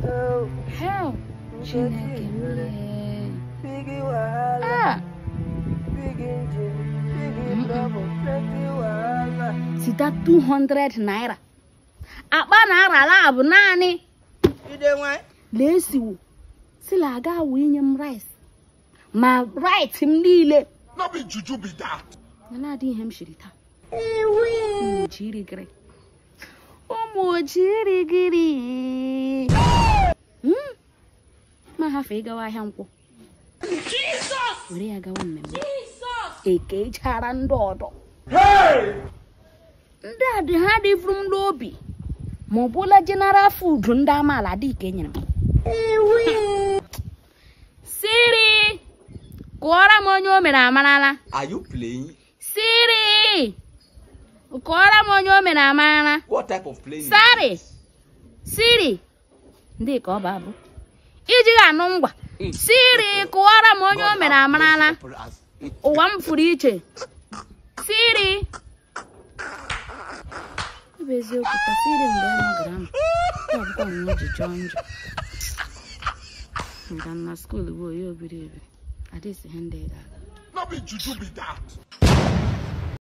hell chineke m lee. Biggie wahala, ah big engine, biggie trouble, plenty wahala. site 200 naira akpa na-arala bụ naanị Ide nwanyị? lesiwo sila aga awụ inye m rice ma right m niile No be juju be that. na na-adị ihe m shiri taa ụmụ ojirigiri ụmụ ojirigiri Hmm? ma hafe ịgawa ahịa nkwụ were ya gawa mmemme ekechara ndị ọdọ ndị a dị ha dịvuru m n'obi ma ọ bụla general food ndị amaala dị ka enyere m siri kụọrọ m onye o mere amarala Are you playing? siri kụọrọ m onye o mere amarala What type of playing? is sari this? siri ndị ka ọ bụ abụ iji ga-anụ ngwa siri kụọrọ m onye o mere amarala ụwa m furu iche siri ọ bụ eziokwu ka siri mgbe ọ nọgara m ọ bụkwa nwa ji chọọ njọ nga na skuul bụ onye obiri ebi adịsị ihe ndị ga No be juju be that.